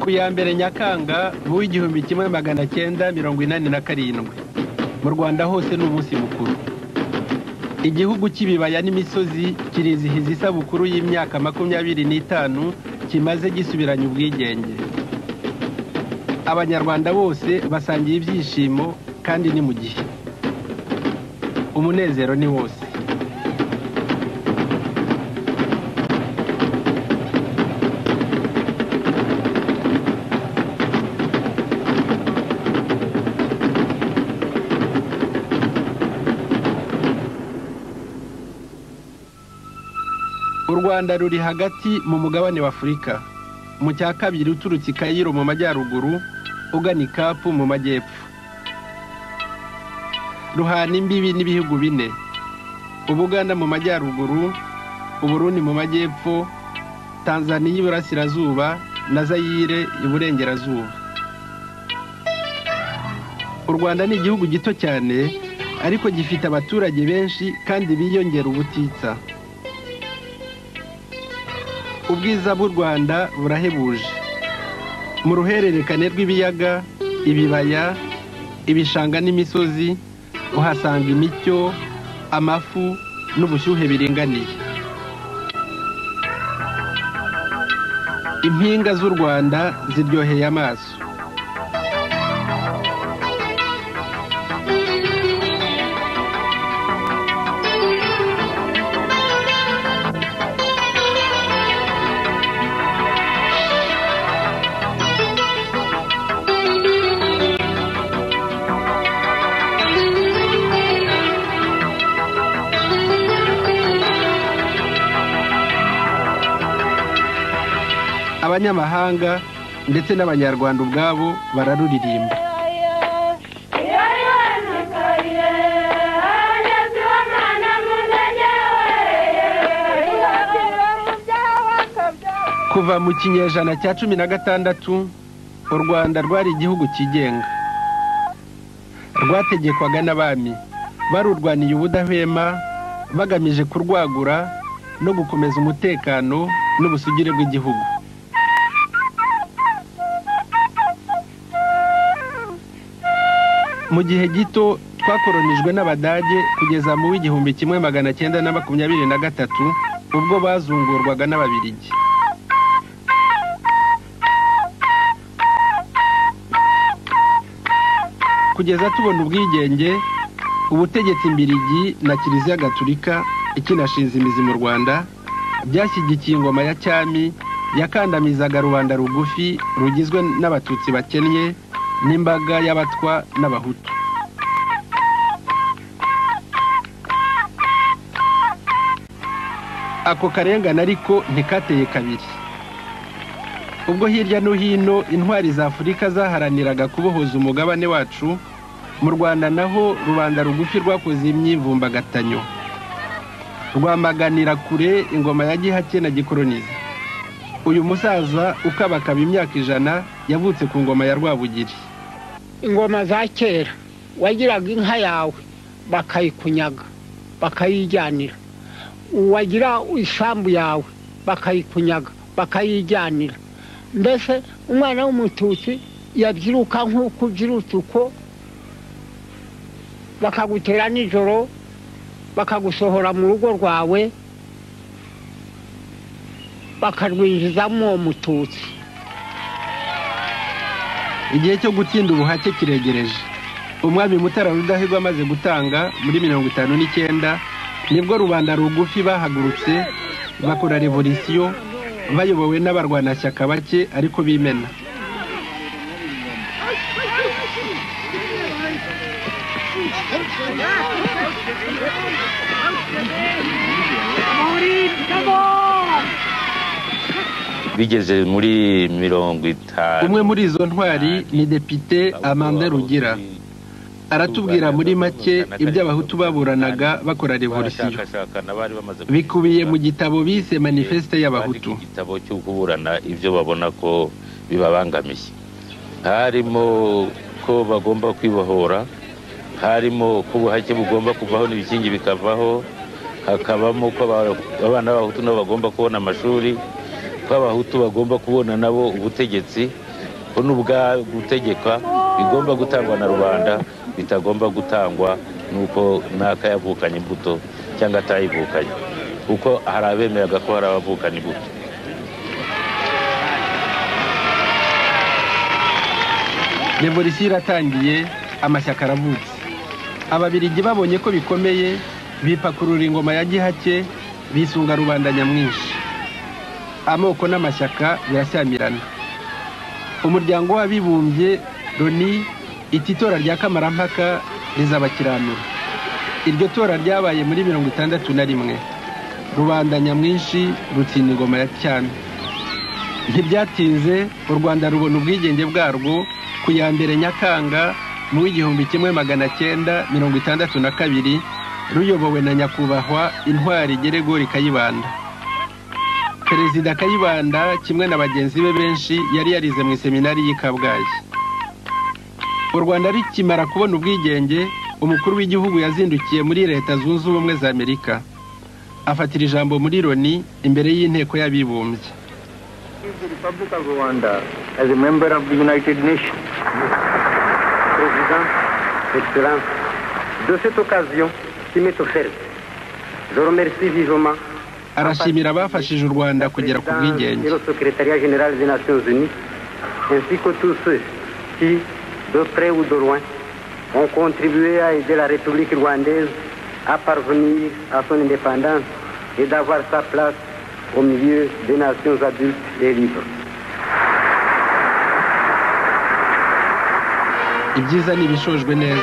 ku ya mbere nyakanga w'igihumbi kimwe magana cyenda mirongo inani na karindwi mu rwanda hose ni umunsi mukuru igihugu cy'ibibaya n'imisozi kirizihiza isabukuru y'imyaka makumyabiri n'itanu kimaze gisubiranya ubwigenge abanyarwanda bose basangiye ibyishimo kandi ni mu gihe umunezero ni wose u rwanda ruri hagati mu mugabane w'afurika mu cya kabiri uturutse i kayiro mu majyaruguru ugana i kapu mu majyepfo ruhana imbibi n'ibihugu bine ubuganda mu majyaruguru uburundi mu majyepfo tanzaniya iburasirazuba na zayire iburengerazuba u rwanda ni igihugu gito cyane ariko gifite abaturage benshi kandi biyongera ubutitsa ubwiza bw'u rwanda burahebuje mu ruhererekane rw'ibiyaga ibibaya ibishanga n'imisozi uhasanga imicyo amafu n'ubushyuhe biringaniye impinga z'u rwanda ziryoheye amaso abanyamahanga ndetse n'abanyarwanda ubwabo bararuririmba kuva mu kinyejana cya cumi na gatandatu u rwanda rwari igihugu cyigenga rwategekwaga n'abami barurwaniye ubudahwema bagamije kurwagura no gukomeza umutekano n'ubusugire bw'igihugu mu gihe gito twakoronijwe n'abadage kugeza mu w'igihumbi kimwe magana cyenda na makumyabiri na gatatu ubwo bazungurwaga n'ababirigi kugeza tubona ubwigenge ubutegetsi mbirigi na kiliziya gaturika ikinashinze imizi mu rwanda byashyigikiye ingoma ya cyami yakandamizaga rubanda rugufi rugizwe n'abatutsi bakennye n'imbaga y'abatwa n'abahutu ako karengane ariko ntikateye kabiri ubwo hirya no hino intwari za afurika zaharaniraga kubohoza umugabane wacu mu rwanda naho rubanda rugufi rwakoze imyivumbagatanyo rwamaganira kure ingoma ya gihake na gikoroniza uyu musaza ukabakaba imyaka ijana yavutse ku ngoma ya rwabugiri ingoma za kera wagiraga inka yawe bakayikunyaga bakayijyanira uwagira isambu yawe bakayikunyaga bakayijyanira mbese umwana w'umututsi yabyiruka nk'uko ubyirutse uko bakagutera nijoro bakagusohora mu rugo rwawe bakarwinjizamo uwo mututsi igihe cyo gutinda ubuhake kiregereje umwami mutara rudahigwa amaze gutanga muri mirongo itanu n'icyenda nibwo rubanda rugufi bahagurutse bakora revolisiyo bayobowe n'abarwanashyaka bake ariko bimena bigeze muri mirongo itanu umwe muri izo ntwari ni depite amanda rugira aratubwira muri make ibyo abahutu baburanaga bakora revolisiyo bikubiye mu gitabo bise manifeste y'abahutu igitabo cyo kuburana ibyo babona ko bibabangamiye harimo ko bagomba kwibohora harimo ko ubuhake bugomba kuvaho n'ibikingi bikavaho hakabamo ko abana b'abahutu nabo bagomba kubona amashuri ko abahutu bagomba kubona nabo ubutegetsi ko n'ubwa gutegeka bigomba gutangwa na rubanda bitagomba gutangwa nuko n'akayavukanye imbuto cyangwa atayivukanye kuko hari abemeraga ko hari abavukana imbuto revolisiyo iratangiye amashyaka aravutse ababirigi babonye ko bikomeye bipakurura ingoma ya gihake bisunga rubanda nyamwinshi amoko n'amashyaka birashyamirana umuryango w'abibumbye loni iti itora rya kamarampaka rizabakiranura iryo tora ryabaye muri mirongo itandatu na rimwe rubanda nyamwinshi rutsinda ingoma ya cyami ntibyatinze u rwanda rubona ubwigenge bwarwo ku ya mbere nyakanga mu w'igihumbi kimwe magana cyenda mirongo itandatu na kabiri ruyobowe na nyakubahwa intwari geregori kayibanda perezida kayibanda kimwe na bagenzi be benshi yari yarize mu iseminari y'i kabgayi u rwanda rikimara kubona ubwigenge umukuru w'igihugu yazindukiye muri leta zunze ubumwe za amerika afatira ijambo muri loni imbere y'inteko y'abibumbye Is the Republic of Rwanda as a member of the United Nations. Président, Excellence, de cette occasion qui m'est offerte, je remercie vivement arashimira abafashije u rwanda kugera ku présidence bwigenge et le secrétariat général des Nations Unies, ainsi que tous ceux qui, de près ou de loin, ont contribué à aider la République rwandaise à parvenir à son indépendance et d'avoir sa place au milieu des nations adultes et libres. ibyiza ni ibishojwe neza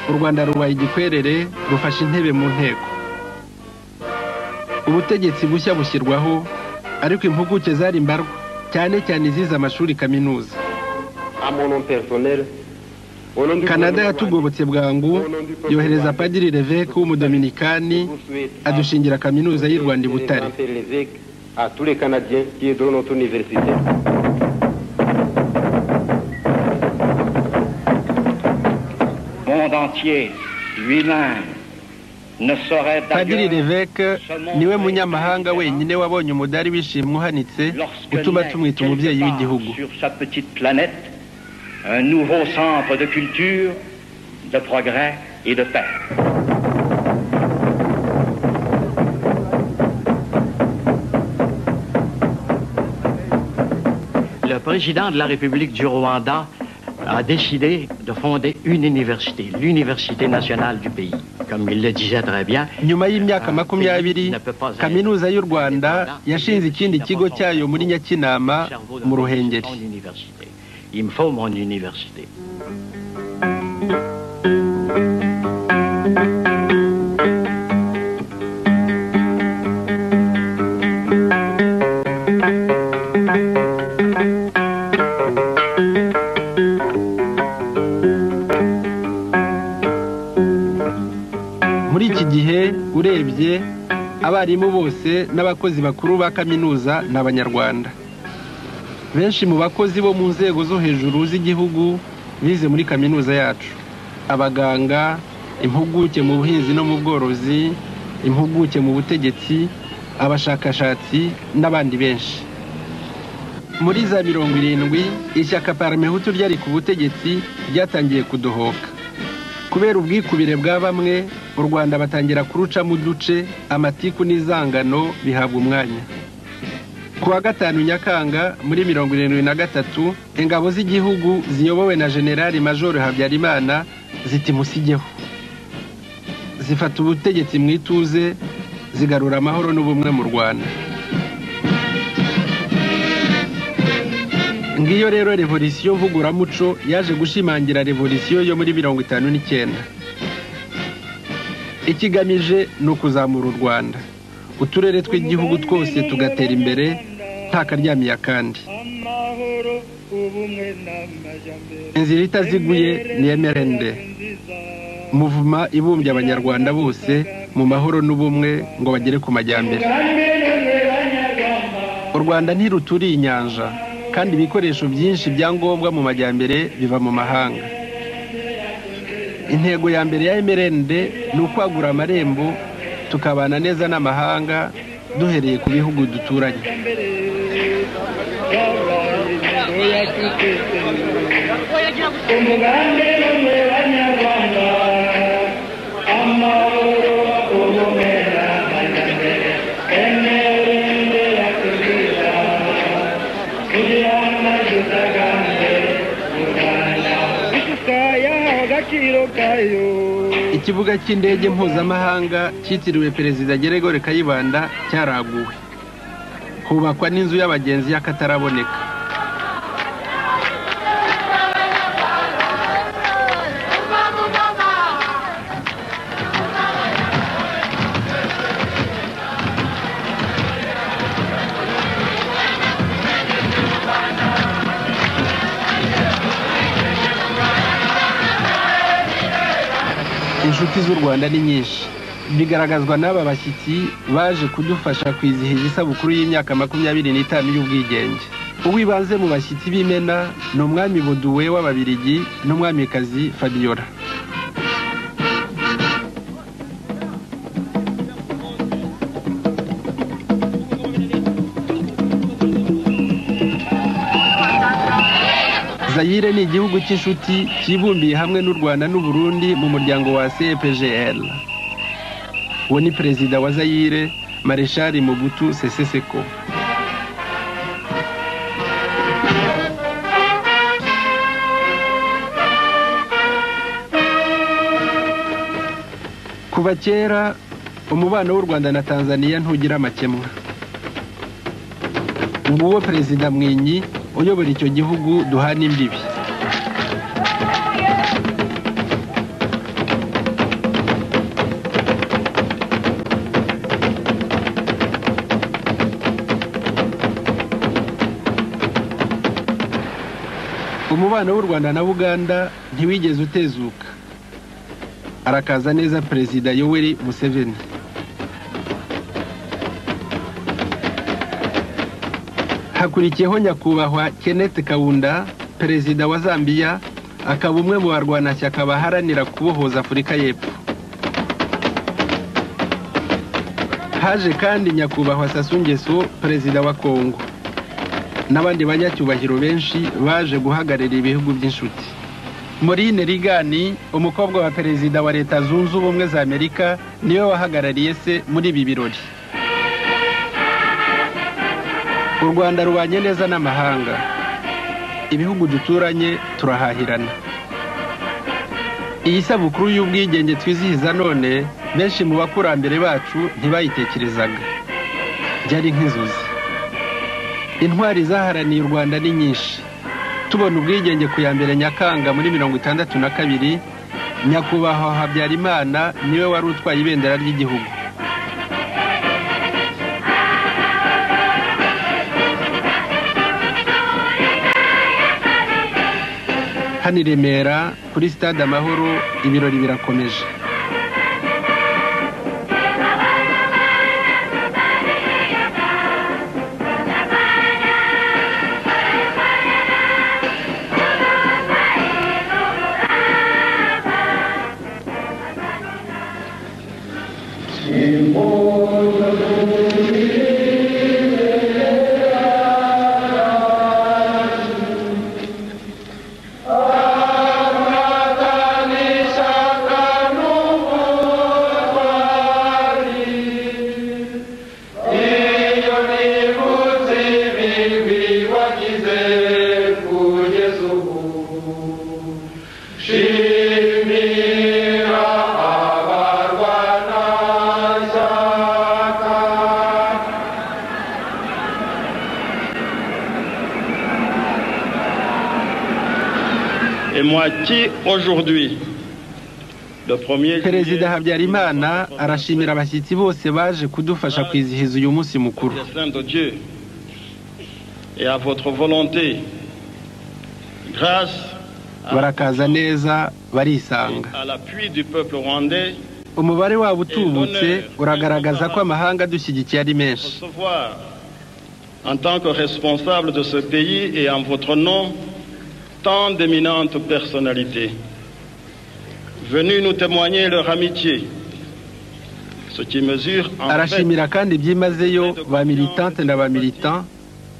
u rwanda rubaye igikwerere rufashe intebe mu nteko ubutegetsi bushya bushyirwaho ariko impuguke zari mbarwa cyane cyane izize amashuri kaminuza À mon nom personnel, au nom du kanada gouvernement yatugobotse bwangu yohereza padiri reveke w'umudominikani rwandais, je vous souhaite à adushingira kaminuza y'u rwanda i butare Père Lévesque, à tous les Canadiens qui aideront notre université. monde entier lui-même ne saurait padiri d'ailleurs reveke niwe munyamahanga wenyine wabonye umudari w'ishimwe uhanitse lorsque utuma naît tumwita quelque umubyeyi part w'igihugu sur sa petite planète un nouveau centre de culture, de progrès et de paix. Le président de la République du Rwanda a décidé de fonder une université, l'université nationale du pays. Comme il le disait très bien, nyuma y'imyaka makumyabiri kaminuza y'u rwanda yashinze ikindi kigo cyayo muri nyakinama cerveau de mu mon ruhengeri université. Il me faut mon université. muri iki gihe urebye abarimu bose n'abakozi bakuru ba kaminuza ni abanyarwanda benshi mu bakozi bo mu nzego zo hejuru z'igihugu bize muri kaminuza yacu abaganga impuguke mu buhinzi no mu bworozi impuguke mu butegetsi abashakashatsi n'abandi benshi muri za mirongo irindwi ishyaka paramehutu ryari ku butegetsi ryatangiye kudohoka kubera ubwikubire bwa bamwe u rwanda batangira kurucamo uduce amatiku n'inzangano bihabwa umwanya ku wa gatanu nyakanga muri mirongo irindwi na gatatu ingabo z'igihugu ziyobowe na generali majoro habyarimana ziti musigeho zifata ubutegetsi mu ituze zigarura amahoro n'ubumwe mu rwanda ngiyo rero revolisiyo mvuguramuco yaje gushimangira revolisiyo yo muri mirongo itanu n'icyenda ikigamije ni ukuzamura u rwanda uturere tw'igihugu twose tugatera imbere nta karyamiye akandi amahoro ubumwe n'amajyambere inzira itaziguye ni emerende muvuma ibumbye abanyarwanda bose mu mahoro n'ubumwe ngo bagere ku majyambere u rwanda ntiruturiye inyanja kandi ibikoresho byinshi bya ngombwa mu majyambere biva mu mahanga intego ya mbere ya emerende ni ukwagura amarembo tukabana neza n'amahanga duhereye ku bihugu duturanye yabaye ikibuga cy'indege mpuzamahanga cyitiriwe perezida geregore kayibanda cyaraguwe hubakwa n'inzu y'abagenzi y'akataraboneka inshuti z'u rwanda ni nyinshi bigaragazwa n'aba bashyitsi baje kudufasha kwizihiza isabukuru y'imyaka makumyabiri n'itanu y'ubwigenge uwibanze mu bashyitsi b'imena ni umwami buduwe w'ababirigi n'umwamikazi fabiola zayire ni igihugu cy'inshuti cyibumbiye hamwe n'u rwanda n'uburundi mu muryango wa cepgl uwo ni perezida wa zayire mareshali mugutu seseseko kuva kera umubano w'u rwanda na tanzania ntugira amakemwa nguwo perezida mwinyi uyobora icyo gihugu duhana imbibi umubano w'u rwanda na buganda ntiwigeze utezuka arakaza neza perezida yoweri museveni hakurikiyeho nyakubahwa kenneth kawunda perezida wa zambia akaba umwe mu barwanashyaka baharanira kubohoza afurika y'epfo haje kandi nyakubahwa sasungeso perezida wa kongo n'abandi banyacyubahiro benshi baje guhagararira ibihugu by'inshuti morine rigani umukobwa wa perezida wa leta zunze ubumwe za amerika niwe wahagarariye se muri ibi birori u rwanda rubanye neza n'amahanga ibihugu duturanye turahahirana iyi sabukuru y'ubwigenge twizihiza none benshi mu bakurambere bacu ntibayitekerezaga byari nk'inzozi intwari zaharaniye u rwanda ni nyinshi tubona ubwigenge ku ya mbere nyakanga muri mirongo itandatu na kabiri nyakubahwa habyarimana niwe wari utwaye ibendera ry'igihugu hano i remera kuri sitade amahoro ibirori birakomeje Et moi qui aujourd'hui, le premier perezida habyarimana arashimira abashyitsi bose baje kudufasha kwizihiza uyu munsi mukuru dessein de Dieu et à votre volonté, grâce à, barakaza neza barisanga à l'appui du peuple rwandais, umubare wabo utubutse uragaragaza ko amahanga adushyigikiye ari menshi recevoir en tant que responsable de ce pays et en votre nom tant d'éminentes personnalités venues nous témoigner leur amitié, ce qui mesure en fait arashimira kandi byimazeyo ba militante na ba militant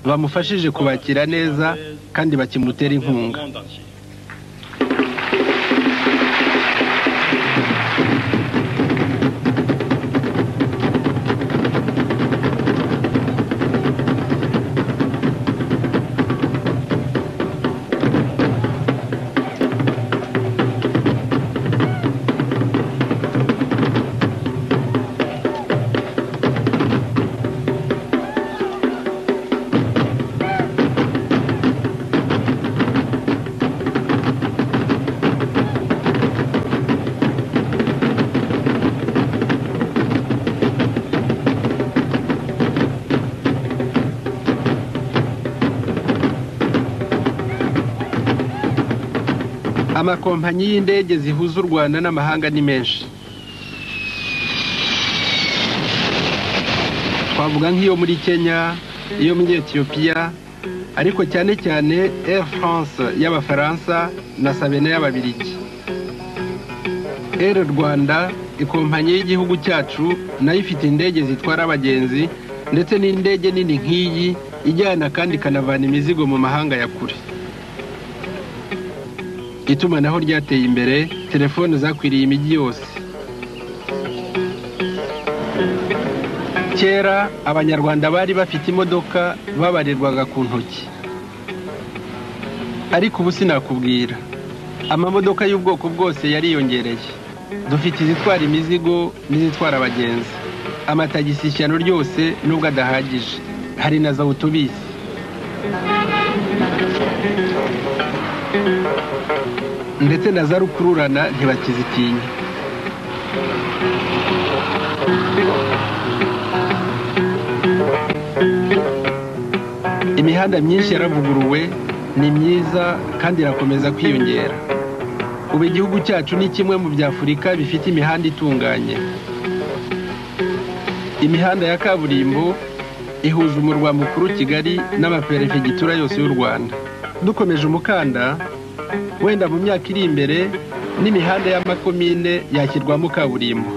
bamufashije kubakira neza kandi bakimutere inkunga monde entier. amakompanyi y'indege zihuza u rwanda n'amahanga ni menshi twavuga nk'iyo muri kenya iyo muri etiyopiya ariko cyane cyane air france y'abafaransa na sabena y'ababirigi air rwanda ikompanyi y'igihugu cyacu nayo ifite indege zitwara abagenzi ndetse n'indege nini nk'iyi ijyana kandi ikanavana imizigo mu mahanga ya kure itumanaho ryateye imbere telefone zakwiriye imijyi yose kera abanyarwanda bari bafite imodoka babarirwaga ku ntoki ariko ubu sinakubwira amamodoka y'ubwoko bwose yariyongereye dufite izitwara imizigo n'izitwara abagenzi amatagisi ishyano ryose nubwo adahagije hari na za utubisi ndetse na za rukururana ntibakizitinya imihanda myinshi yaravuguruwe ni myiza kandi irakomeza kwiyongera ubu igihugu cyacu ni kimwe mu bya afurika bifite imihanda itunganye imihanda ya kaburimbo ihuza umurwa mukuru kigali n'amaperefegitura yose y'u rwanda dukomeje umukanda wenda mu myaka iri imbere n'imihanda y'amakomine yashyirwamo kaburimbo